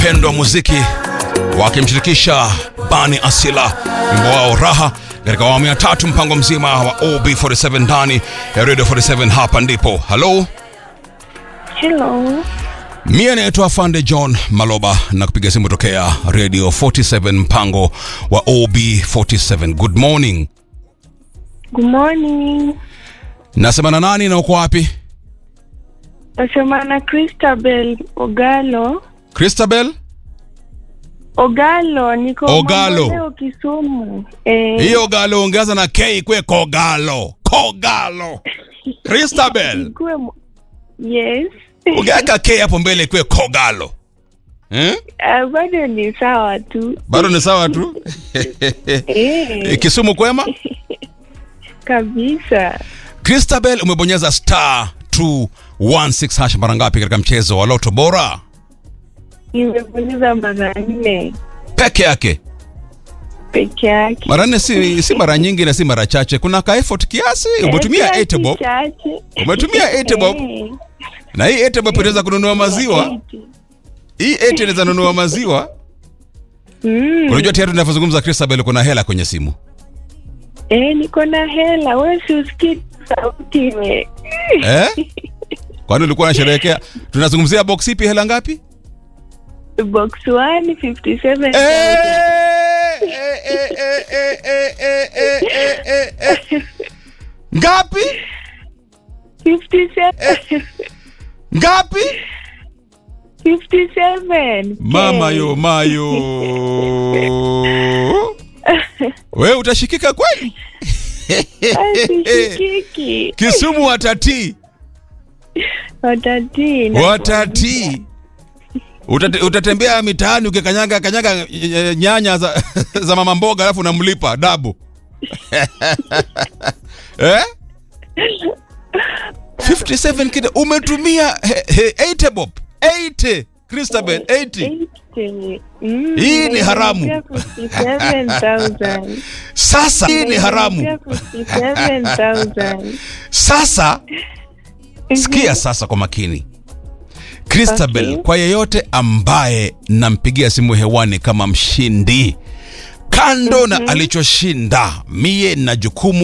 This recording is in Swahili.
pendwa muziki wakimshirikisha Bani Asila wimbo wao Raha katika awamu ya tatu, mpango mzima wa OB47 ndani ya Radio 47. Hapa ndipo halo, Hello. mie naitwa Fande John Maloba na kupiga simu tokea Radio 47 mpango wa OB47. Good morning, Good morning. nasema na nani na uko wapi? Nasema na Christabel Ogalo. Christabel Ogalo niko Ogalo. Mamboleo Kisumu. Eh, hiyo galo ongeza na K kwe kogalo kogalo. Christabel ikue mo- Yes. ungeweka K hapo mbele kwe kogalo eh? Ah, bado ni sawa tu. bado ni sawa tu Eh, Kisumu kwema. kabisa. Christabel umebonyeza star 216 hash mara ngapi katika mchezo wa Loto Bora Nimebonyeza mara nne peke yake? peke yake. Mara nne si, si mara nyingi na si mara chache, kuna ka effort kiasi. Umetumia Eh, 8 bob chache. Umetumia 8 bob. Eh, na hii 8 bob inaweza kununua maziwa. 80. Hii 8 inaweza nunua maziwa. Mm. Unajua tayari tunavyozungumza Christabel, kuna hela kwenye simu Eh, niko na hela. Wewe si usikii sauti ime. eh? Kwani ulikuwa unasherehekea? Tunazungumzia box ipi, hela ngapi? Box 1 57. Eh, eh, eh, eh, eh, eh, eh, eh, eh, eh, eh. Ngapi? 57. Ngapi? 57. Mama yo mayo. Wewe utashikika kweli? Asishikiki. Kisumu watati. Watati. Watati. Utate, utatembea mitaani ukikanyaga kanyaga eh, nyanya za, za mama mboga alafu unamlipa dabu. eh? 57 kid umetumia he, he, 80 bob 80 Christabel 80 Mm, Hii ni haramu. 57,000. sasa hii ni haramu 57,000. sasa sikia sasa kwa makini Christabel Okay. kwa yeyote ambaye nampigia simu hewani kama mshindi kando na alichoshinda mie na jukumu